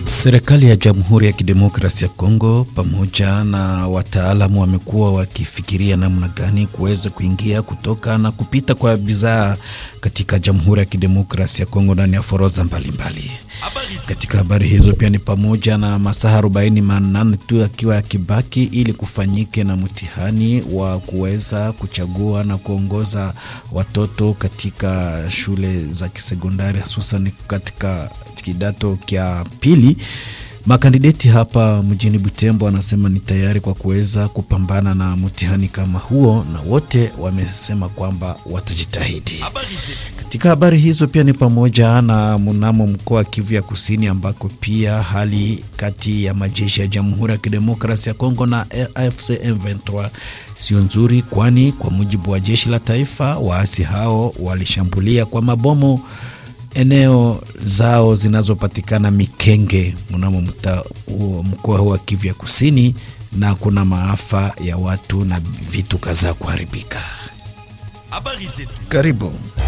Serikali ya Jamhuri ya Kidemokrasia ya Kongo pamoja na wataalamu wamekuwa wakifikiria namna gani kuweza kuingia kutoka na kupita kwa bidhaa katika Jamhuri ya Kidemokrasia ya Kongo ndani ya forodha mbalimbali. Katika habari hizo pia ni pamoja na masaa arobaini manane tu akiwa yakibaki ili kufanyike na mtihani wa kuweza kuchagua na kuongoza watoto katika shule za kisekondari hususan katika kidato kya pili. Makandideti hapa mjini Butembo wanasema ni tayari kwa kuweza kupambana na mtihani kama huo, na wote wamesema kwamba watajitahidi. Katika habari hizo pia ni pamoja na mnamo mkoa wa Kivu ya Kusini, ambako pia hali kati ya majeshi ya Jamhuri ya Kidemokrasia ya Kongo na AFC M23 sio nzuri, kwani kwa mujibu wa jeshi la taifa, waasi hao walishambulia kwa mabomu eneo zao zinazopatikana Mikenge mnamo mkoa huu wa Kivu ya Kusini, na kuna maafa ya watu na vitu kadhaa kuharibika. Karibu.